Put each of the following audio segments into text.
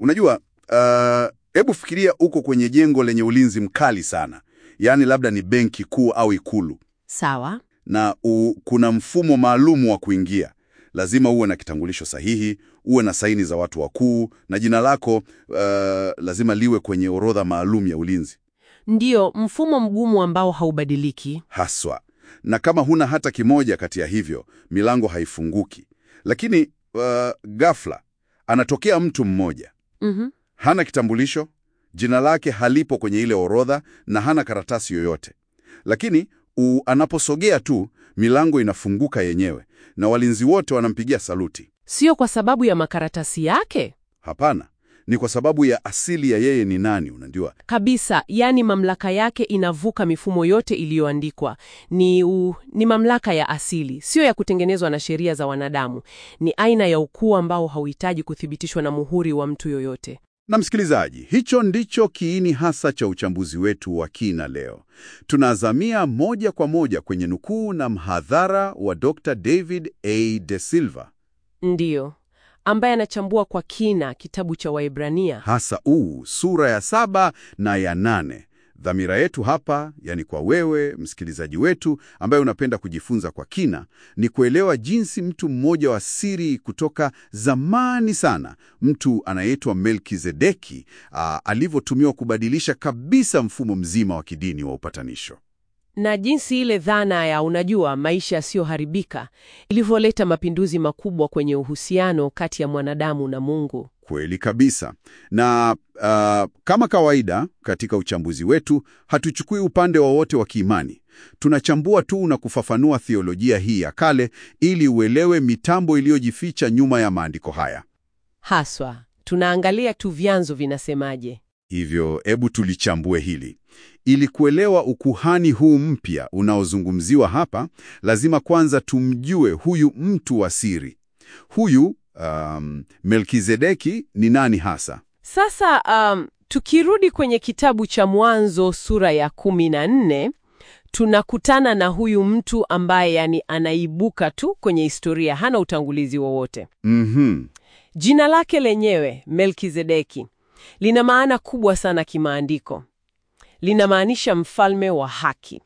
Unajua, hebu fikiria uko kwenye jengo lenye ulinzi mkali sana, yaani labda ni benki kuu au ikulu, Sawa. na u, kuna mfumo maalum wa kuingia. Lazima uwe na kitambulisho sahihi, uwe na saini za watu wakuu, na jina lako uh, lazima liwe kwenye orodha maalum ya ulinzi Ndiyo, mfumo mgumu ambao haubadiliki. haswa. Na kama huna hata kimoja kati ya hivyo, milango haifunguki. Lakini uh, ghafla anatokea mtu mmoja Mhm. hana kitambulisho, jina lake halipo kwenye ile orodha na hana karatasi yoyote, lakini u, anaposogea tu milango inafunguka yenyewe na walinzi wote wanampigia saluti. Sio kwa sababu ya makaratasi yake Hapana, ni kwa sababu ya asili ya yeye ni nani. Unajua, kabisa, yaani mamlaka yake inavuka mifumo yote iliyoandikwa. Ni, u, ni mamlaka ya asili, sio ya kutengenezwa na sheria za wanadamu. Ni aina ya ukuu ambao hauhitaji kuthibitishwa na muhuri wa mtu yoyote. na msikilizaji, hicho ndicho kiini hasa cha uchambuzi wetu wa kina leo. Tunazamia moja kwa moja kwenye nukuu na mhadhara wa Dr. David A. De Silva Ndiyo, ambaye anachambua kwa kina kitabu cha Waebrania. hasa uu sura ya saba na ya nane. Dhamira yetu hapa, yani kwa wewe msikilizaji wetu ambaye unapenda kujifunza kwa kina, ni kuelewa jinsi mtu mmoja wa siri kutoka zamani sana, mtu anayeitwa Melkizedeki, aa, alivyotumiwa kubadilisha kabisa mfumo mzima wa kidini wa upatanisho. na jinsi ile dhana ya unajua maisha yasiyoharibika ilivyoleta mapinduzi makubwa kwenye uhusiano kati ya mwanadamu na Mungu. Kweli kabisa. Na uh, kama kawaida katika uchambuzi wetu hatuchukui upande wowote wa kiimani. Tunachambua tu na kufafanua theolojia hii ya kale ili uelewe mitambo iliyojificha nyuma ya maandiko haya. Haswa tunaangalia tu vyanzo vinasemaje. Hivyo hebu tulichambue hili. Ili kuelewa ukuhani huu mpya unaozungumziwa hapa, lazima kwanza tumjue huyu mtu wa siri. Huyu um, Melkizedeki ni nani hasa? Sasa um, tukirudi kwenye kitabu cha Mwanzo sura ya kumi na nne tunakutana na huyu mtu ambaye yani anaibuka tu kwenye historia, hana utangulizi wowote. Mhm. Jina lake lenyewe Melkizedeki lina maana kubwa sana kimaandiko. Linamaanisha mfalme wa haki,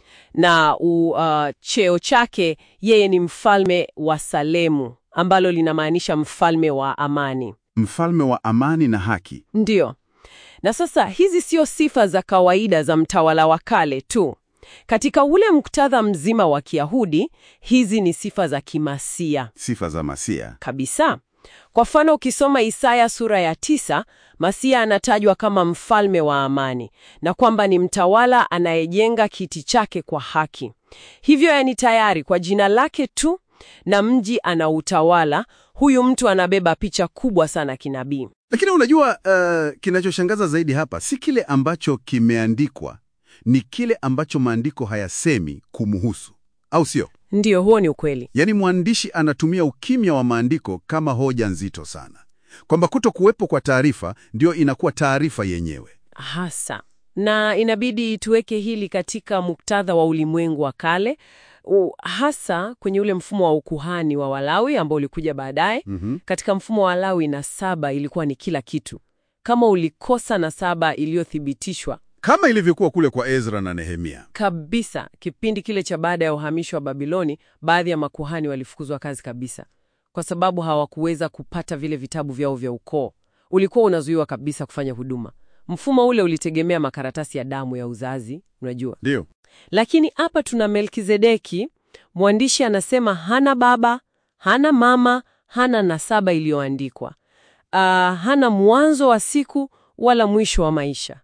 na u, uh, cheo chake yeye ni mfalme wa Salemu, ambalo linamaanisha mfalme wa amani. Mfalme wa amani na haki. Ndiyo. Na sasa hizi sio sifa za kawaida za mtawala wa kale tu. Katika ule muktadha mzima wa Kiyahudi, hizi ni sifa za kimasia Sifa za Masia. kabisa. Kwa mfano, ukisoma Isaya sura ya tisa, Masia anatajwa kama mfalme wa amani na kwamba ni mtawala anayejenga kiti chake kwa haki. Hivyo yani tayari kwa jina lake tu na mji anautawala, huyu mtu anabeba picha kubwa sana kinabii. Lakini unajua, uh, kinachoshangaza zaidi hapa si kile ambacho kimeandikwa, ni kile ambacho maandiko hayasemi kumuhusu, au sio? Ndiyo, huo ni ukweli. Yaani mwandishi anatumia ukimya wa maandiko kama hoja nzito sana, kwamba kuto kuwepo kwa taarifa ndio inakuwa taarifa yenyewe. Hasa na inabidi tuweke hili katika muktadha wa ulimwengu wa kale, u, hasa kwenye ule mfumo wa ukuhani wa Walawi ambao ulikuja baadaye. Mhm. Katika mfumo wa Walawi, nasaba ilikuwa ni kila kitu. Kama ulikosa nasaba iliyothibitishwa Kama ilivyokuwa kule kwa Ezra na Nehemia. kabisa, kipindi kile cha baada ya uhamisho wa Babiloni, baadhi ya makuhani walifukuzwa kazi kabisa kwa sababu hawakuweza kupata vile vitabu vyao vya ukoo. Ulikuwa unazuiwa kabisa kufanya huduma. Mfumo ule ulitegemea makaratasi ya damu ya uzazi, unajua. Ndio. Lakini hapa tuna Melkizedeki, mwandishi anasema hana baba, hana mama, hana nasaba iliyoandikwa. Ah, hana mwanzo wa siku wala mwisho wa maisha.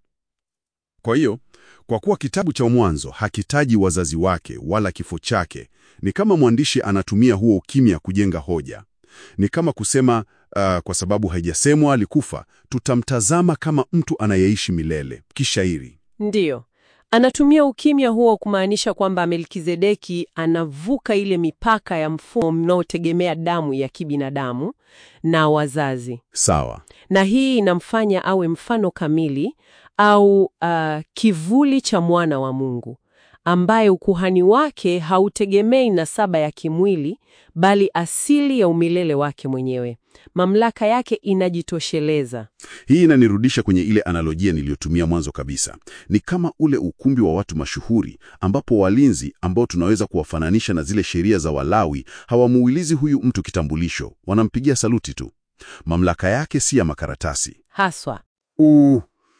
Kwa hiyo, kwa kuwa kitabu cha Mwanzo hakitaji wazazi wake wala kifo chake, ni kama mwandishi anatumia huo ukimya kujenga hoja. Ni kama kusema uh, kwa sababu haijasemwa alikufa, tutamtazama kama mtu anayeishi milele. Kishairi. Ndiyo, anatumia ukimya huo kumaanisha kwamba Melkizedeki anavuka ile mipaka ya mfumo mnaotegemea damu ya kibinadamu na wazazi, Sawa. na hii inamfanya awe mfano kamili au ah, kivuli cha mwana wa Mungu ambaye ukuhani wake hautegemei nasaba ya kimwili, bali asili ya umilele wake mwenyewe. Mamlaka yake inajitosheleza. Hii inanirudisha kwenye ile analojia niliyotumia mwanzo kabisa. Ni kama ule ukumbi wa watu mashuhuri ambapo walinzi ambao tunaweza kuwafananisha na zile sheria za Walawi hawamuulizi huyu mtu kitambulisho, wanampigia saluti tu. Mamlaka yake si ya makaratasi. Haswa. U,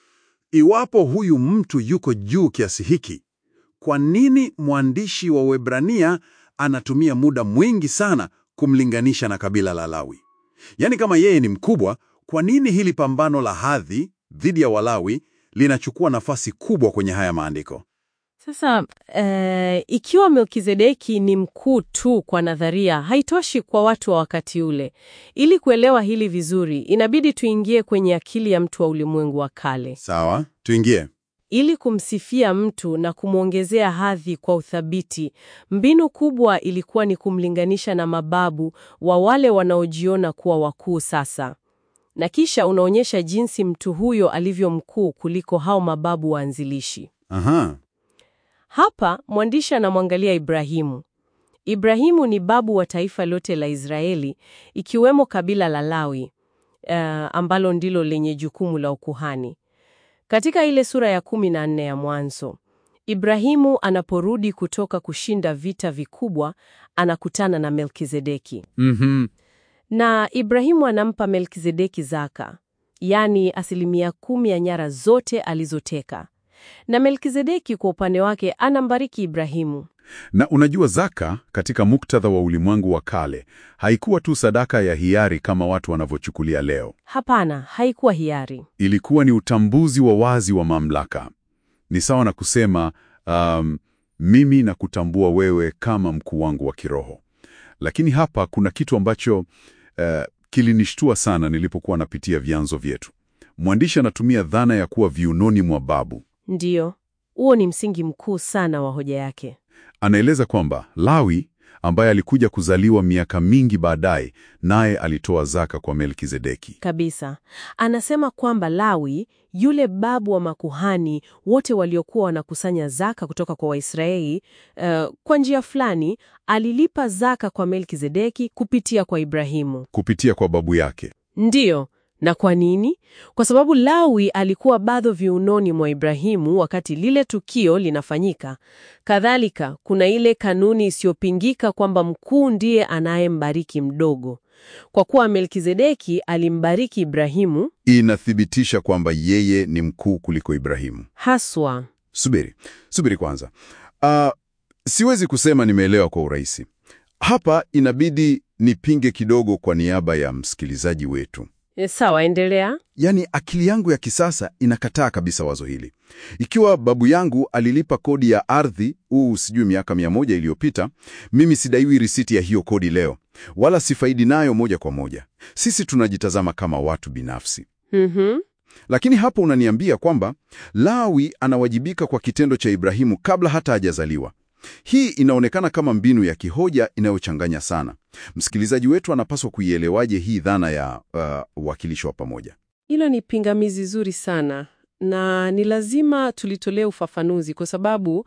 iwapo huyu mtu yuko juu kiasi hiki, kwa nini mwandishi wa Waebrania anatumia muda mwingi sana kumlinganisha na kabila la Lawi? Yaani, kama yeye ni mkubwa, kwa nini hili pambano la hadhi dhidi ya Walawi linachukua nafasi kubwa kwenye haya maandiko? Sasa eh, ikiwa Melkizedeki ni mkuu tu kwa nadharia, haitoshi kwa watu wa wakati ule. Ili kuelewa hili vizuri, inabidi tuingie kwenye akili ya mtu wa ulimwengu wa kale. Sawa, tuingie. Ili kumsifia mtu na kumwongezea hadhi kwa uthabiti, mbinu kubwa ilikuwa ni kumlinganisha na mababu wa wale wanaojiona kuwa wakuu sasa, na kisha unaonyesha jinsi mtu huyo alivyo mkuu kuliko hao mababu waanzilishi. Aha. Hapa mwandishi anamwangalia Ibrahimu. Ibrahimu ni babu wa taifa lote la Israeli, ikiwemo kabila la Lawi, uh, ambalo ndilo lenye jukumu la ukuhani. Katika ile sura ya kumi na nne ya Mwanzo, Ibrahimu anaporudi kutoka kushinda vita vikubwa, anakutana na Melkizedeki. Mhm. Na Ibrahimu anampa Melkizedeki zaka, yaani asilimia kumi ya nyara zote alizoteka. Na Melkizedeki kwa upande wake anambariki Ibrahimu. Na unajua, zaka katika muktadha wa ulimwengu wa kale haikuwa tu sadaka ya hiari kama watu wanavyochukulia leo. Hapana, haikuwa hiari. Ilikuwa ni utambuzi wa wazi wa mamlaka. Ni sawa na kusema um, mimi nakutambua wewe kama mkuu wangu wa kiroho. Lakini hapa kuna kitu ambacho uh, kilinishtua sana nilipokuwa napitia vyanzo vyetu. Mwandishi anatumia dhana ya kuwa viunoni mwa babu. Ndiyo, huo ni msingi mkuu sana wa hoja yake. Anaeleza kwamba Lawi ambaye alikuja kuzaliwa miaka mingi baadaye, naye alitoa zaka kwa Melkizedeki. Kabisa. Anasema kwamba Lawi, yule babu wa makuhani wote waliokuwa wanakusanya zaka kutoka kwa Waisraeli, uh, kwa njia fulani alilipa zaka kwa Melkizedeki kupitia kwa Ibrahimu. Kupitia kwa babu yake. Ndiyo. Na kwa nini? Kwa sababu Lawi alikuwa bado viunoni mwa Ibrahimu wakati lile tukio linafanyika. Kadhalika, kuna ile kanuni isiyopingika kwamba mkuu ndiye anayembariki mdogo. Kwa kuwa Melkizedeki alimbariki Ibrahimu Inathibitisha kwamba yeye ni mkuu kuliko Ibrahimu. haswa. Subiri, subiri kwanza. Uh, siwezi kusema nimeelewa kwa urahisi. Hapa inabidi nipinge kidogo kwa niaba ya msikilizaji wetu. E, sawa, endelea. Yaani akili yangu ya kisasa inakataa kabisa wazo hili. Ikiwa babu yangu alilipa kodi ya ardhi huu sijui miaka mia moja iliyopita, mimi sidaiwi risiti ya hiyo kodi leo, wala sifaidi nayo moja kwa moja. Sisi tunajitazama kama watu binafsi. Mhm. Lakini hapo unaniambia kwamba Lawi anawajibika kwa kitendo cha Ibrahimu kabla hata hajazaliwa. Hii inaonekana kama mbinu ya kihoja inayochanganya sana. Msikilizaji wetu anapaswa kuielewaje hii dhana ya uh, uwakilishi wa pamoja? Hilo ni pingamizi zuri sana na ni lazima tulitolee ufafanuzi kwa sababu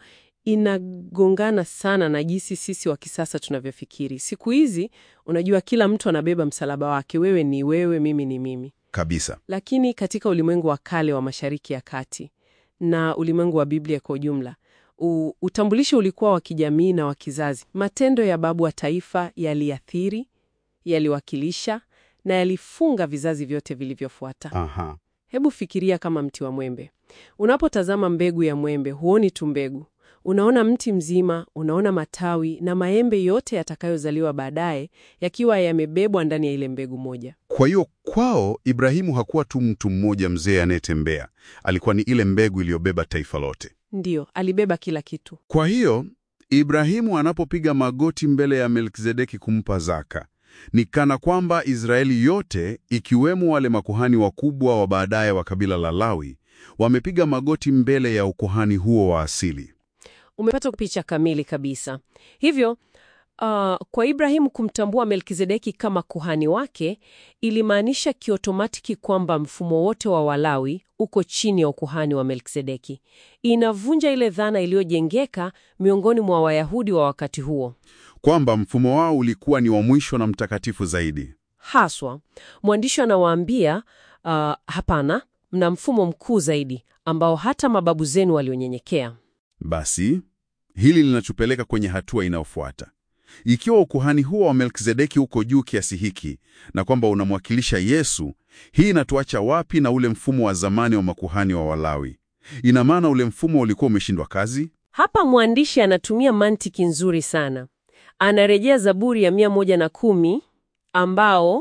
inagongana sana na jinsi sisi wa kisasa tunavyofikiri. Siku hizi, unajua, kila mtu anabeba msalaba wake. Wewe ni wewe, mimi ni mimi. Kabisa. Lakini katika ulimwengu wa kale wa Mashariki ya Kati na ulimwengu wa Biblia kwa ujumla, u- utambulisho ulikuwa wa kijamii na wa kizazi. Matendo ya babu wa taifa yaliathiri, yaliwakilisha na yalifunga vizazi vyote vilivyofuata. Aha. Hebu fikiria kama mti wa mwembe. Unapotazama mbegu ya mwembe, huoni tu mbegu, unaona mti mzima, unaona matawi na maembe yote yatakayozaliwa baadaye yakiwa yamebebwa ndani ya ile mbegu moja. Kwa hiyo kwao Ibrahimu hakuwa tu mtu mmoja mzee anayetembea, alikuwa ni ile mbegu iliyobeba taifa lote. Ndiyo, alibeba kila kitu. Kwa hiyo Ibrahimu anapopiga magoti mbele ya Melkizedeki kumpa zaka, ni kana kwamba Israeli yote ikiwemo wale makuhani wakubwa wa baadaye wa kabila la Lawi wamepiga magoti mbele ya ukuhani huo wa asili. Umepata picha kamili kabisa. Hivyo Uh, kwa Ibrahimu kumtambua Melkizedeki kama kuhani wake ilimaanisha kiotomatiki kwamba mfumo wote wa Walawi uko chini ya ukuhani wa Melkizedeki. Inavunja ile dhana iliyojengeka miongoni mwa Wayahudi wa wakati huo. Kwamba mfumo wao ulikuwa ni wa mwisho na mtakatifu zaidi. Haswa, mwandishi anawaambia uh, hapana, mna mfumo mkuu zaidi ambao hata mababu zenu walionyenyekea. Basi hili linatupeleka kwenye hatua inayofuata. Ikiwa ukuhani huo wa Melkizedeki uko juu kiasi hiki na kwamba unamwakilisha Yesu, hii inatuacha wapi na ule mfumo wa zamani wa makuhani wa Walawi? Ina maana ule mfumo ulikuwa umeshindwa kazi? Hapa mwandishi anatumia mantiki nzuri sana. Anarejea Zaburi ya mia moja na kumi ambao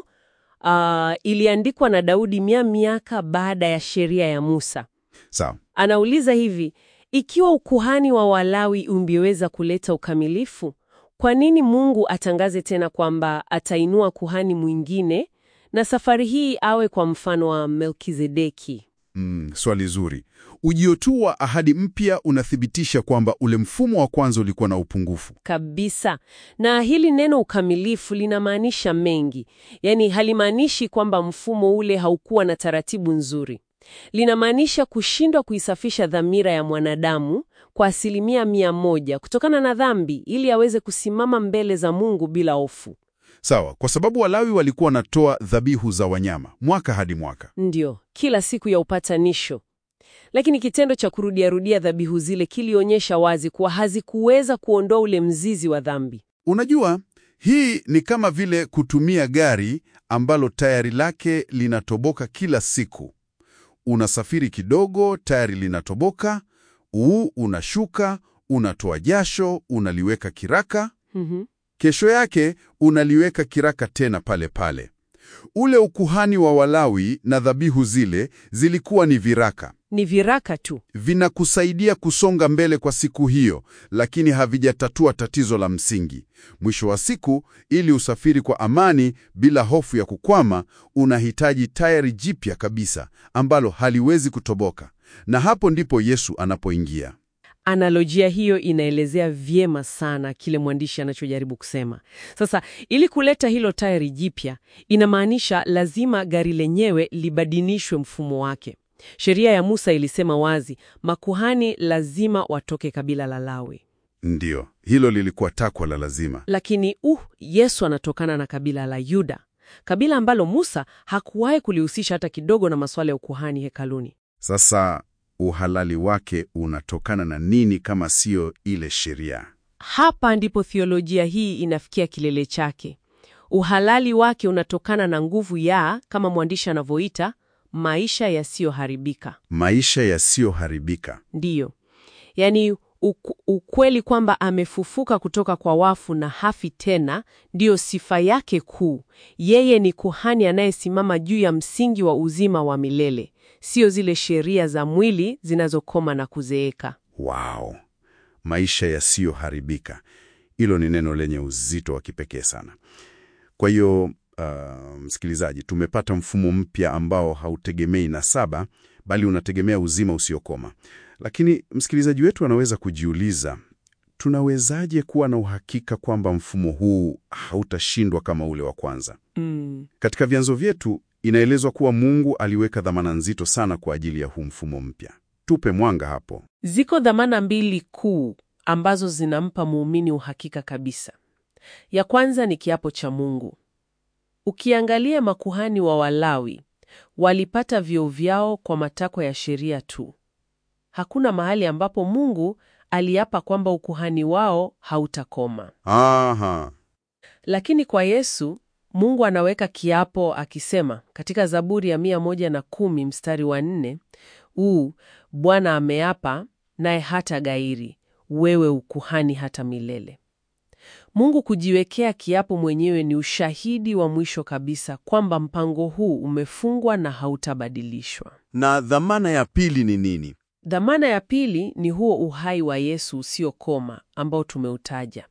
uh, iliandikwa na Daudi mia miaka baada ya sheria ya Musa. Sawa. Anauliza hivi, ikiwa ukuhani wa Walawi ungeweza kuleta ukamilifu, kwa nini Mungu atangaze tena kwamba atainua kuhani mwingine na safari hii awe kwa mfano wa Melkizedeki? Mm, swali zuri. Ujio tu wa ahadi mpya unathibitisha kwamba ule mfumo wa kwanza ulikuwa na upungufu. Kabisa. Na hili neno ukamilifu linamaanisha mengi. Yaani halimaanishi kwamba mfumo ule haukuwa na taratibu nzuri. Linamaanisha kushindwa kuisafisha dhamira ya mwanadamu kwa asilimia mia moja kutokana na dhambi ili aweze kusimama mbele za Mungu bila hofu. Sawa, kwa sababu Walawi walikuwa wanatoa dhabihu za wanyama mwaka hadi mwaka. Ndiyo, kila siku ya upatanisho. Lakini kitendo cha kurudiarudia dhabihu zile kilionyesha wazi kuwa hazikuweza kuondoa ule mzizi wa dhambi. Unajua, hii ni kama vile kutumia gari ambalo tayari lake linatoboka kila siku. Unasafiri kidogo, tayari linatoboka, uu unashuka, unatoa jasho, unaliweka kiraka, Mhm. kesho yake unaliweka kiraka tena pale pale. Ule ukuhani wa Walawi na dhabihu zile zilikuwa ni viraka. Ni viraka tu. Vinakusaidia kusonga mbele kwa siku hiyo, lakini havijatatua tatizo la msingi. Mwisho wa siku, ili usafiri kwa amani bila hofu ya kukwama, unahitaji tayari jipya kabisa ambalo haliwezi kutoboka. Na hapo ndipo Yesu anapoingia. Analojia hiyo inaelezea vyema sana kile mwandishi anachojaribu kusema. Sasa, ili kuleta hilo tairi jipya, inamaanisha lazima gari lenyewe libadilishwe mfumo wake. Sheria ya Musa ilisema wazi, makuhani lazima watoke kabila la Lawi. Ndiyo, hilo lilikuwa takwa la lazima. Lakini uh, Yesu anatokana na kabila la Yuda, kabila ambalo Musa hakuwahi kulihusisha hata kidogo na masuala ya ukuhani hekaluni. Sasa uhalali wake unatokana na nini kama siyo ile sheria? Hapa ndipo thiolojia hii inafikia kilele chake. Uhalali wake unatokana na nguvu ya, kama mwandishi anavyoita, maisha yasiyoharibika. Maisha yasiyoharibika. Ndiyo, yaani uku- ukweli kwamba amefufuka kutoka kwa wafu na hafi tena, ndiyo sifa yake kuu. Yeye ni kuhani anayesimama juu ya msingi wa uzima wa milele, sio zile sheria za mwili zinazokoma na kuzeeka. Wow, maisha yasiyoharibika. Hilo ni neno lenye uzito wa kipekee sana. Kwa hiyo uh, msikilizaji, tumepata mfumo mpya ambao hautegemei nasaba, bali unategemea uzima usiokoma. Lakini msikilizaji wetu anaweza kujiuliza, tunawezaje kuwa na uhakika kwamba mfumo huu hautashindwa kama ule wa kwanza? Mm. Katika vyanzo vyetu inaelezwa kuwa Mungu aliweka dhamana nzito sana kwa ajili ya huu mfumo mpya. Tupe mwanga hapo. Ziko dhamana mbili kuu ambazo zinampa muumini uhakika kabisa. Ya kwanza ni kiapo cha Mungu. Ukiangalia makuhani wa Walawi walipata vyeo vyao kwa matakwa ya sheria tu. Hakuna mahali ambapo Mungu aliapa kwamba ukuhani wao hautakoma. Aha. Lakini kwa Yesu, Mungu anaweka kiapo akisema katika Zaburi ya mia moja na kumi mstari wa nne uu Bwana ameapa naye hata gairi, wewe ukuhani hata milele. Mungu kujiwekea kiapo mwenyewe ni ushahidi wa mwisho kabisa kwamba mpango huu umefungwa na hautabadilishwa. Na dhamana ya pili ni nini? Dhamana ya pili ni huo uhai wa Yesu usiokoma ambao tumeutaja.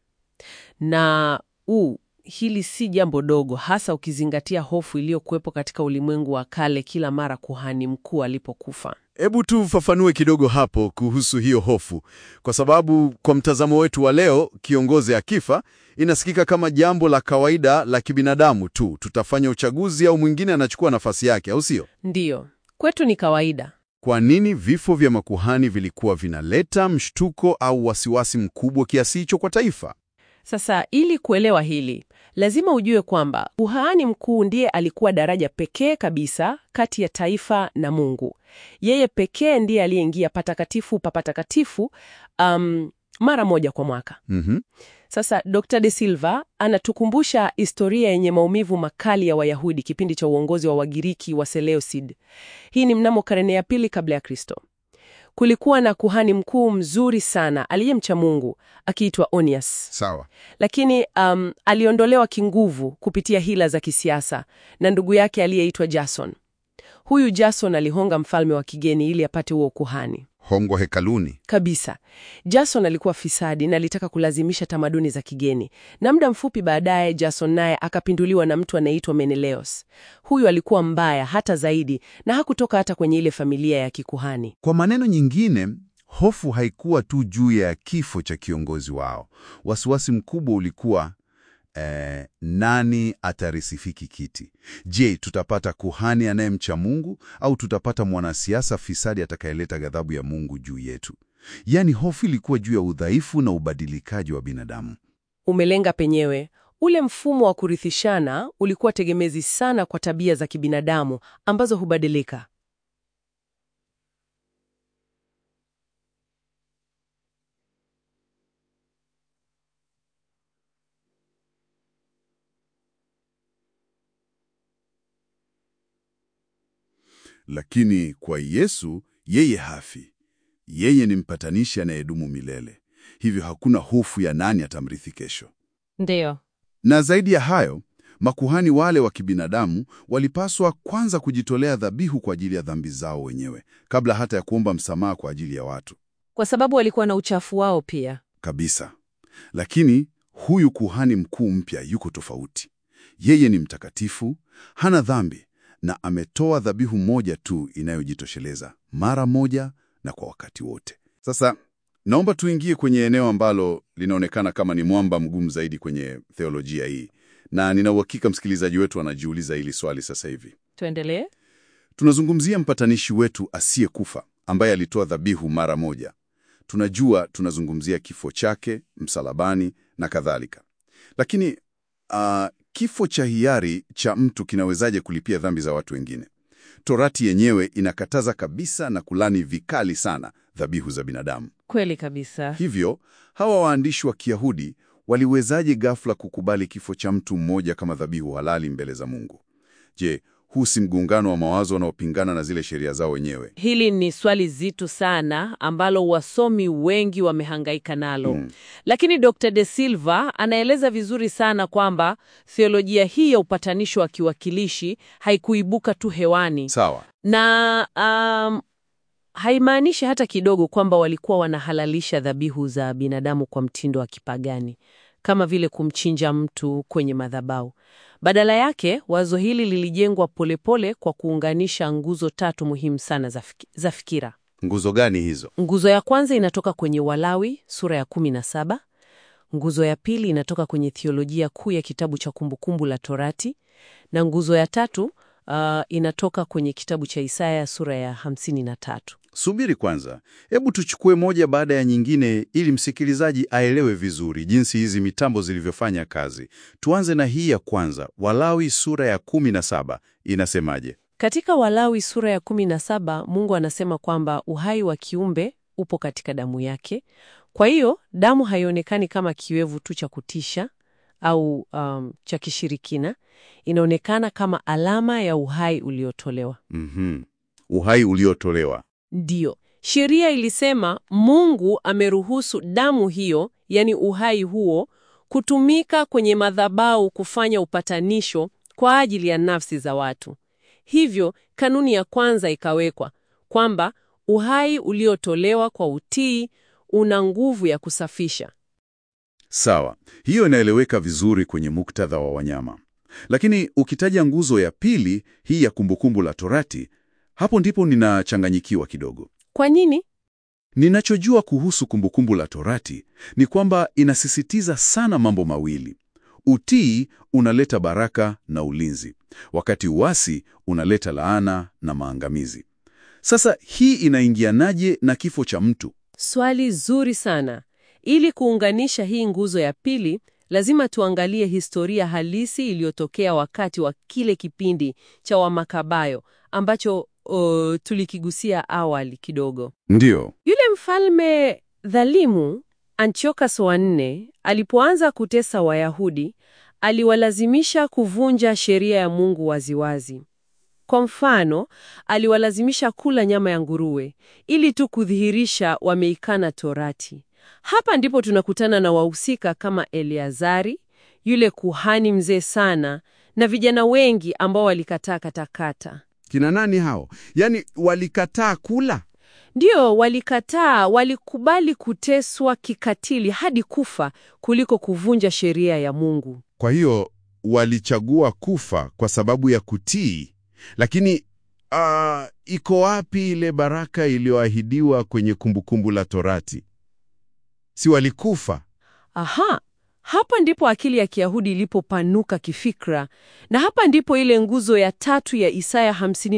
Na u hili si jambo dogo, hasa ukizingatia hofu iliyokuwepo katika ulimwengu wa kale kila mara kuhani mkuu alipokufa. Hebu tufafanue kidogo hapo kuhusu hiyo hofu, kwa sababu kwa mtazamo wetu wa leo, kiongozi akifa inasikika kama jambo la kawaida la kibinadamu tu, tutafanya uchaguzi au mwingine anachukua nafasi yake, au sio? Ndiyo, kwetu ni kawaida. Kwa nini vifo vya makuhani vilikuwa vinaleta mshtuko au wasiwasi mkubwa kiasi hicho kwa taifa? Sasa ili kuelewa hili, lazima ujue kwamba kuhani mkuu ndiye alikuwa daraja pekee kabisa kati ya taifa na Mungu. Yeye pekee ndiye aliyeingia patakatifu pa patakatifu um, mara moja kwa mwaka. Mhm. Sasa Dr. De Silva anatukumbusha historia yenye maumivu makali ya Wayahudi kipindi cha uongozi wa Wagiriki wa Seleucid. Hii ni mnamo karne ya pili kabla ya Kristo. Kulikuwa na kuhani mkuu mzuri sana aliyemcha Mungu akiitwa Onias. Sawa. Lakini um, aliondolewa kinguvu kupitia hila za kisiasa na ndugu yake aliyeitwa Jason. Huyu Jason alihonga mfalme wa kigeni ili apate huo kuhani Hongo hekaluni. kabisa. Jason alikuwa fisadi na alitaka kulazimisha tamaduni za kigeni, na muda mfupi baadaye Jason naye akapinduliwa na mtu anayeitwa Menelaos. Huyu alikuwa mbaya hata zaidi na hakutoka hata kwenye ile familia ya kikuhani. Kwa maneno nyingine, hofu haikuwa tu juu ya kifo cha kiongozi wao. Wasiwasi mkubwa ulikuwa eh, nani atarisifiki kiti? Je, tutapata kuhani anayemcha Mungu au tutapata mwanasiasa fisadi atakayeleta ghadhabu ya Mungu juu yetu? Yaani, hofu ilikuwa juu ya udhaifu na ubadilikaji wa binadamu. Umelenga penyewe. Ule mfumo wa kurithishana ulikuwa tegemezi sana kwa tabia za kibinadamu ambazo hubadilika. Lakini kwa Yesu, yeye hafi. Yeye ni mpatanishi anayedumu milele, hivyo hakuna hofu ya nani atamrithi kesho. Ndiyo. Na zaidi ya hayo, makuhani wale wa kibinadamu walipaswa kwanza kujitolea dhabihu kwa ajili ya dhambi zao wenyewe kabla hata ya kuomba msamaha kwa ajili ya watu Kwa sababu walikuwa na uchafu wao pia. kabisa. Lakini huyu kuhani mkuu mpya yuko tofauti. Yeye ni mtakatifu, hana dhambi na ametoa dhabihu moja tu inayojitosheleza mara moja na kwa wakati wote. Sasa naomba tuingie kwenye eneo ambalo linaonekana kama ni mwamba mgumu zaidi kwenye theolojia hii, na nina uhakika msikilizaji wetu anajiuliza hili swali sasa hivi. Tuendelee. Tunazungumzia mpatanishi wetu asiyekufa ambaye alitoa dhabihu mara moja. Tunajua tunazungumzia kifo chake msalabani na kadhalika, lakini ah, kifo cha hiari cha mtu kinawezaje kulipia dhambi za watu wengine? Torati yenyewe inakataza kabisa na kulani vikali sana dhabihu za binadamu. Kweli kabisa. Hivyo hawa waandishi wa Kiyahudi waliwezaje ghafla kukubali kifo cha mtu mmoja kama dhabihu halali mbele za Mungu? Je, huu si mgongano wa mawazo wanaopingana na zile sheria zao wenyewe? Hili ni swali zito sana ambalo wasomi wengi wamehangaika nalo. Mm. Lakini Dr. De Silva anaeleza vizuri sana kwamba theolojia hii ya upatanisho wa kiwakilishi haikuibuka tu hewani Sawa. na um, haimaanishi hata kidogo kwamba walikuwa wanahalalisha dhabihu za binadamu kwa mtindo wa kipagani kama vile kumchinja mtu kwenye madhabahu. Badala yake, wazo hili lilijengwa polepole kwa kuunganisha nguzo tatu muhimu sana za, fiki, za fikira. Nguzo gani hizo? Nguzo ya kwanza inatoka kwenye Walawi sura ya 17. Nguzo ya pili inatoka kwenye thiolojia kuu ya kitabu cha Kumbukumbu la Torati, na nguzo ya tatu uh, inatoka kwenye kitabu cha Isaya sura ya 53. Subiri kwanza, hebu tuchukue moja baada ya nyingine ili msikilizaji aelewe vizuri jinsi hizi mitambo zilivyofanya kazi. Tuanze na hii ya kwanza, Walawi sura ya 17 inasemaje? Katika Walawi sura ya 17 Mungu anasema kwamba uhai wa kiumbe upo katika damu yake. Kwa hiyo damu haionekani kama kiwevu tu cha kutisha au um, cha kishirikina. Inaonekana kama alama ya uhai uliotolewa. Mhm. Uhai uliotolewa. Ndiyo, sheria ilisema Mungu ameruhusu damu hiyo, yani uhai huo, kutumika kwenye madhabahu kufanya upatanisho kwa ajili ya nafsi za watu. Hivyo kanuni ya kwanza ikawekwa kwamba uhai uliotolewa kwa utii una nguvu ya kusafisha. Sawa, hiyo inaeleweka vizuri kwenye muktadha wa wanyama. Lakini ukitaja nguzo ya pili, hii ya kumbukumbu la Torati, Hapo ndipo ninachanganyikiwa kidogo. Kwa nini? Ninachojua kuhusu Kumbukumbu la Torati ni kwamba inasisitiza sana mambo mawili. Utii unaleta baraka na ulinzi, wakati uasi unaleta laana na maangamizi. Sasa hii inaingianaje na kifo cha mtu? Swali zuri sana. Ili kuunganisha hii nguzo ya pili, lazima tuangalie historia halisi iliyotokea wakati wa kile kipindi cha Wamakabayo ambacho o, tulikigusia awali kidogo. Ndiyo. Yule mfalme dhalimu Antiochus wa nne alipoanza kutesa Wayahudi, aliwalazimisha kuvunja sheria ya Mungu waziwazi. Kwa mfano, aliwalazimisha kula nyama ya nguruwe ili tu kudhihirisha wameikana Torati. Hapa ndipo tunakutana na wahusika kama Eleazari, yule kuhani mzee sana, na vijana wengi ambao walikataa katakata. Kina nani hao? Yaani walikataa kula? Ndio, walikataa, walikubali kuteswa kikatili hadi kufa kuliko kuvunja sheria ya Mungu. Kwa hiyo walichagua kufa kwa sababu ya kutii. Lakini ah, iko wapi ile baraka iliyoahidiwa kwenye Kumbukumbu la Torati? Si walikufa? Aha, hapa ndipo akili ya Kiyahudi ilipopanuka kifikra, na hapa ndipo ile nguzo ya tatu ya Isaya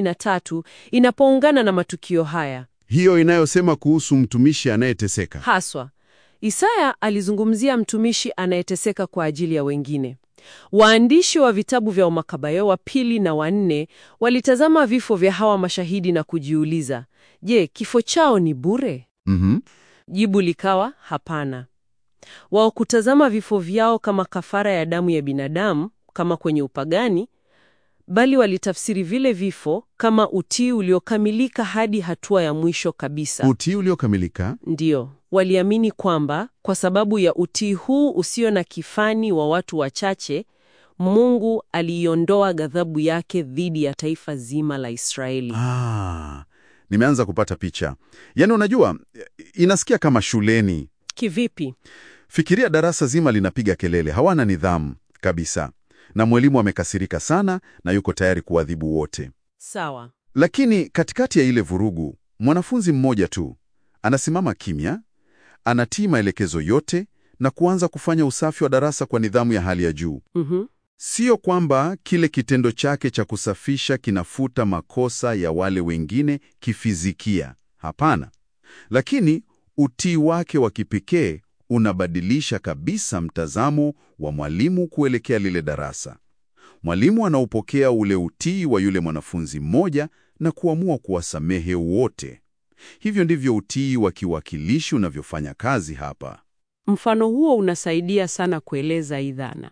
53 inapoungana na matukio haya Hiyo inayosema kuhusu mtumishi anayeteseka. haswa. Isaya alizungumzia mtumishi anayeteseka kwa ajili ya wengine. Waandishi wa vitabu vya Makabayo wa pili na wanne walitazama vifo vya hawa mashahidi na kujiuliza, je, kifo chao ni bure? Mhm. Jibu likawa hapana. Wao kutazama vifo vyao kama kafara ya damu ya binadamu kama kwenye upagani, bali walitafsiri vile vifo kama utii uliokamilika hadi hatua ya mwisho kabisa. Utii uliokamilika. Ndiyo, waliamini kwamba kwa sababu ya utii huu usio na kifani wa watu wachache, Mungu aliiondoa ghadhabu yake dhidi ya taifa zima la Israeli. Ah, nimeanza kupata picha. Yaani unajua, inasikia kama shuleni. Kivipi? Fikiria darasa zima linapiga kelele, hawana nidhamu kabisa, na mwalimu amekasirika sana na yuko tayari kuadhibu wote. Sawa. Lakini katikati ya ile vurugu, mwanafunzi mmoja tu anasimama kimya, anatii maelekezo yote na kuanza kufanya usafi wa darasa kwa nidhamu ya hali ya juu. Mhm. Sio kwamba kile kitendo chake cha kusafisha kinafuta makosa ya wale wengine kifizikia. Hapana. Lakini utii wake wa kipekee unabadilisha kabisa mtazamo wa mwalimu kuelekea lile darasa. Mwalimu anaupokea ule utii wa yule mwanafunzi mmoja na kuamua kuwasamehe wote. Hivyo ndivyo utii wa kiwakilishi unavyofanya kazi hapa. Mfano huo unasaidia sana kueleza hii dhana.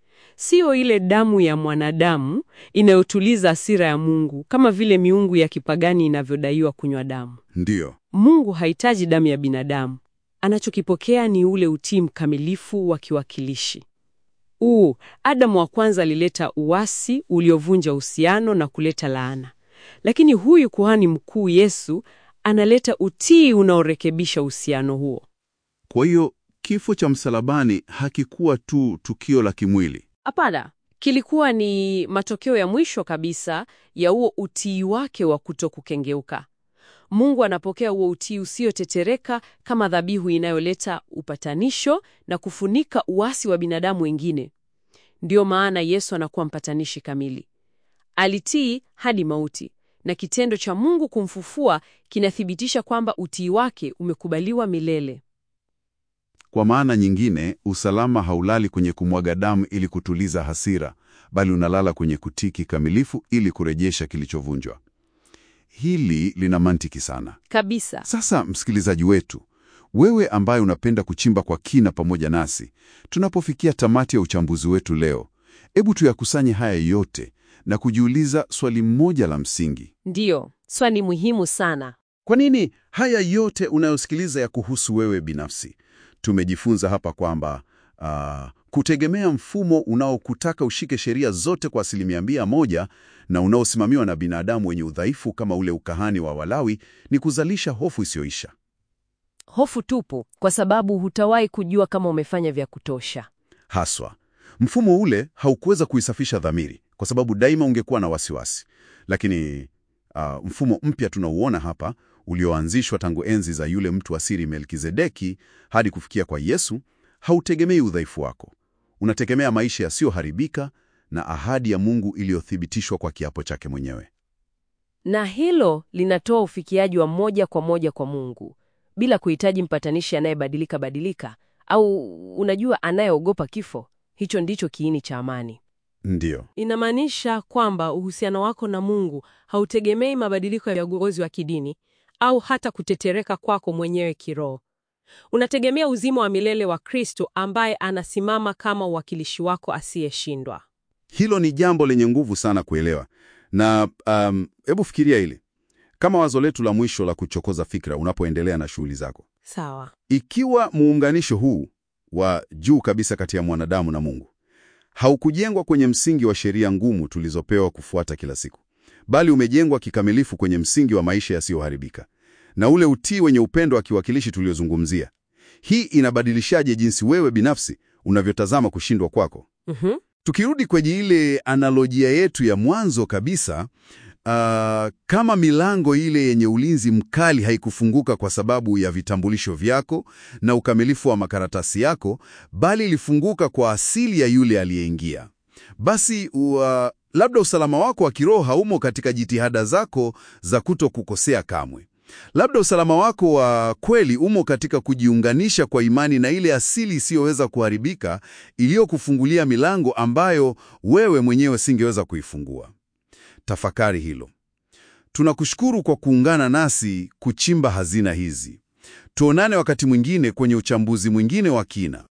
Sio ile damu ya mwanadamu inayotuliza hasira ya Mungu kama vile miungu ya kipagani inavyodaiwa kunywa damu. Ndiyo. Mungu hahitaji damu ya binadamu. Anachokipokea ni ule utii mkamilifu wa kiwakilishi. Uu, Adamu wa kwanza alileta uasi uliovunja uhusiano na kuleta laana. Lakini huyu kuhani mkuu Yesu analeta utii unaorekebisha uhusiano huo. Kwa hiyo kifo cha msalabani hakikuwa tu tukio la kimwili. Hapana, kilikuwa ni matokeo ya mwisho kabisa ya huo utii wake wa kutokukengeuka. Mungu anapokea huo utii usiotetereka kama dhabihu inayoleta upatanisho na kufunika uasi wa binadamu wengine. Ndiyo maana Yesu anakuwa mpatanishi kamili. Alitii hadi mauti, na kitendo cha Mungu kumfufua kinathibitisha kwamba utii wake umekubaliwa milele. Kwa maana nyingine, usalama haulali kwenye kumwaga damu ili kutuliza hasira, bali unalala kwenye kutii kikamilifu ili kurejesha kilichovunjwa. Hili lina mantiki sana. Kabisa. Sasa msikilizaji wetu, wewe ambaye unapenda kuchimba kwa kina pamoja nasi, tunapofikia tamati ya uchambuzi wetu leo, hebu tuyakusanye haya yote na kujiuliza swali moja la msingi. Ndiyo, swali muhimu sana. Kwa nini haya yote unayosikiliza ya kuhusu wewe binafsi? Tumejifunza hapa kwamba ah, kutegemea mfumo unaokutaka ushike sheria zote kwa asilimia mia moja na unaosimamiwa na binadamu wenye udhaifu kama ule ukahani wa Walawi ni kuzalisha hofu isiyoisha. Hofu tupu, kwa sababu hutawahi kujua kama umefanya vya kutosha. Haswa, mfumo ule haukuweza kuisafisha dhamiri kwa sababu daima ungekuwa na wasiwasi. Lakini ah, mfumo mpya tunauona hapa ulioanzishwa tangu enzi za yule mtu wa siri Melkizedeki hadi kufikia kwa Yesu, hautegemei udhaifu wako. Unategemea maisha yasiyoharibika na ahadi ya Mungu iliyothibitishwa kwa kiapo chake mwenyewe. Na hilo linatoa ufikiaji wa moja kwa moja kwa Mungu bila kuhitaji mpatanishi anayebadilika badilika au unajua, anayeogopa kifo. Hicho ndicho kiini cha amani. Ndiyo, Inamaanisha kwamba uhusiano wako na Mungu hautegemei mabadiliko ya uongozi wa kidini au hata kutetereka kwako mwenyewe kiroho. Unategemea uzima wa milele wa Kristo ambaye anasimama kama uwakilishi wako asiyeshindwa. hilo ni jambo lenye nguvu sana kuelewa. Na um, hebu fikiria hili kama wazo letu la mwisho la kuchokoza fikra unapoendelea na shughuli zako. Sawa. Ikiwa muunganisho huu wa juu kabisa kati ya mwanadamu na Mungu haukujengwa kwenye msingi wa sheria ngumu tulizopewa kufuata kila siku, bali umejengwa kikamilifu kwenye msingi wa maisha yasiyoharibika na ule utii wenye upendo wa kiwakilishi tuliozungumzia, hii inabadilishaje jinsi wewe binafsi unavyotazama kushindwa kwako? Mhm. Tukirudi kwenye ile analojia yetu ya mwanzo kabisa, ah, kama milango ile yenye ulinzi mkali haikufunguka kwa sababu ya vitambulisho vyako na ukamilifu wa makaratasi yako, bali ilifunguka kwa asili ya yule aliyeingia, basi ua, labda usalama wako wa kiroho haumo katika jitihada zako za kuto kukosea kamwe. Labda usalama wako wa kweli umo katika kujiunganisha kwa imani na ile asili isiyoweza kuharibika iliyokufungulia milango ambayo wewe mwenyewe singeweza kuifungua. Tafakari hilo. Tunakushukuru kwa kuungana nasi kuchimba hazina hizi. Tuonane wakati mwingine kwenye uchambuzi mwingine wa kina.